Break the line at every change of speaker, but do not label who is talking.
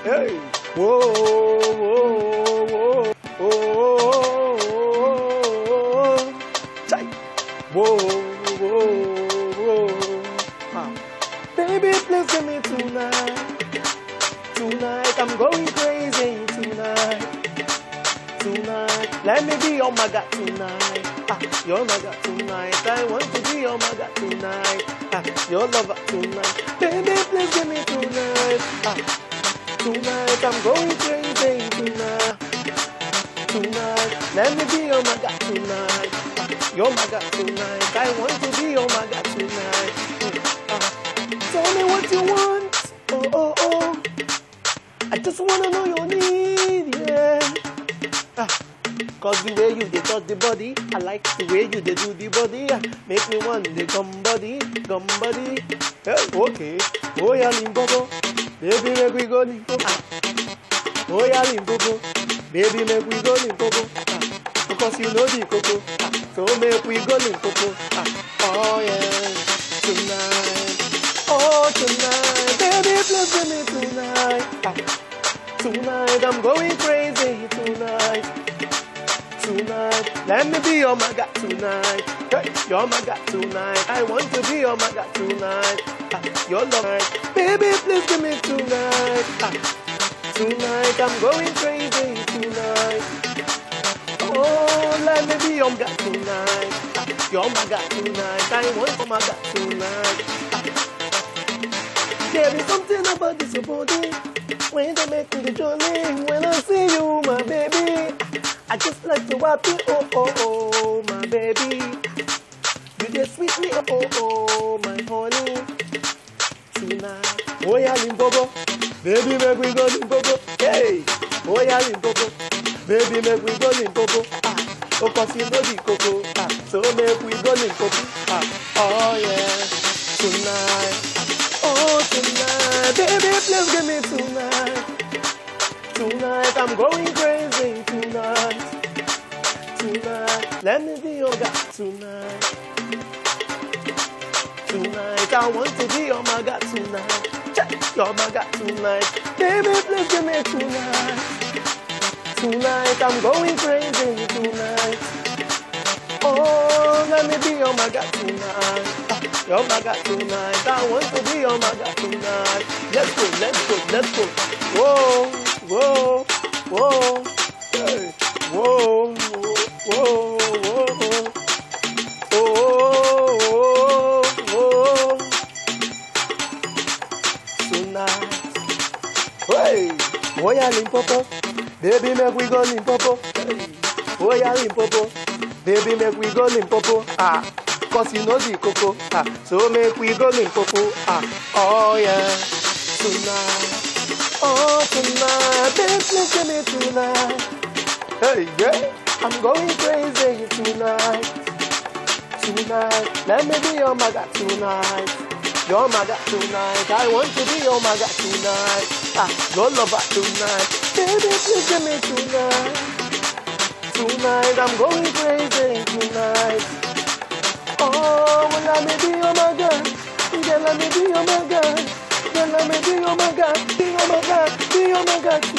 Hey. Whoa, whoa, whoa, whoa, whoa. Chai. Whoa, whoa, whoa. Ah. Baby, please give me tonight. Tonight, I'm going crazy tonight. Tonight, let me be your maga tonight. Ah, your maga tonight. I want to be your maga tonight. Ah, your lover tonight. Baby, please give me tonight. Ah, tonight, I'm going crazy tonight. Tonight, let me be your maga tonight. Ah, your maga tonight. I want to be your maga tonight. Mm, ah. Tell me what you want. Oh, oh, oh. I just wanna know your need, yeah. Ah, Cause the way you dey touch the body, I like the way you dey do the body. Ah, make me want the gum body, gum body. Hey, okay. Oh yeah, limpopo, baby make we go limpopo. Ah. Oh yeah, limpopo, baby make we go limpopo. Ah. Because you know the coco, ah. so make we go limpopo. Ah. Oh yeah, tonight, oh tonight, baby please give me tonight. Ah. Tonight I'm going crazy tonight. Tonight, let me be your maga tonight. Hey, your maga tonight. I want to be your maga tonight. Ah, your love, baby, please give me tonight. Ah, tonight I'm going crazy tonight. Oh, let me be your maga tonight. Ah, your maga tonight. I want your maga tonight. Ah, there is something about this your body when they make me jolly. When I see you, my baby, I just like to wap you. Oh oh oh, my baby, you just sweet me. Oh oh oh, my honey, tonight. Oh yeah, Limpopo, baby, make we go Limpopo. Hey, oh yeah, Limpopo, baby, make we go Limpopo. Ah, oh, cause you know the coco. Ah, so make we go Limpopo. Ah, oh yeah, tonight. Oh, tonight, baby, please give me tonight. Tonight, I'm going crazy tonight. Tonight, let me be your guy tonight. Tonight, I want to be your maga tonight. Check your maga tonight. Baby, please give me tonight. Tonight, I'm going crazy tonight. Oh, let me be your maga tonight. Ah, Your maga tonight. I want to be your maga tonight. Let's go, let's go, let's go. Whoa, whoa, whoa. Hey. Whoa, whoa, whoa, whoa. Oh, oh, oh. Tonight. Hey, oh yeah, Limpopo. Baby, make we go Limpopo. Hey. Oh yeah, Limpopo. Baby, make we go Limpopo. Ah, cause you know the coco. Ah, so make we go Limpopo. Ah, oh yeah. Tonight. Oh, tonight. Baby, please give me tonight. Hey, yeah. I'm going crazy tonight. Tonight. Let me be your maga tonight. Your maga tonight. I want to be your maga tonight. Ah, your lover tonight. Baby, please give me tonight. Tonight, I'm going crazy tonight. Oh, well, let me be your maga. Yeah, let me be your maga. Yeah, let me be your maga. Be your maga. Be your maga